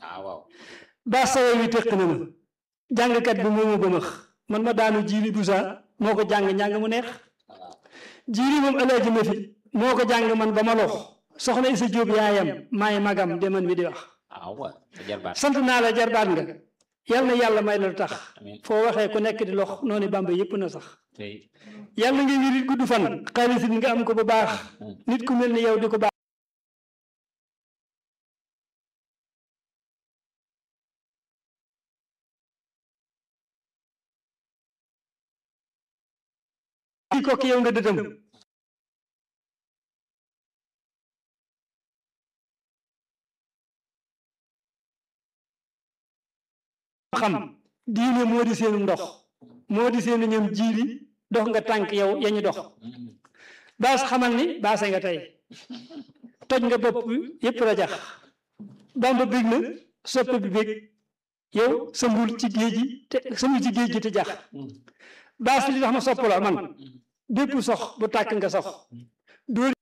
ah waaw baa sawe wi tëq na ma jàngkat bi moo ma bëmax man ma daanu jiili busa moo ko jàng njàng mu neex waaw jiili moom alaaji ma fi moo ko jàng man ba ma lox soxna Isa Jóob yaayam maay magam de man mi di wax ah waaw sa jarbaat sant naa la jarbaat nga yal na yàlla may la lu tax amiin foo waxee ku nekk di lox noonu bamba yépp na sax tey yàlla nga wirit gudd fan xaalis it nga am ko bu baax nit ku mel ni yow di ko baax di ko ki yow nga dëdëm xam diine moo di seenu ndox moo di seenu ñoom jiili dox nga tànk yow yañu dox baas xamal ni baase nga tey toj nga bopp yépp rajax bamba bég na soppe bi bég yow sambul ci géej gi te sambul ci géej gi te jax baas li tax ma sopp la man bépp sox bu tàkk nga sox dóor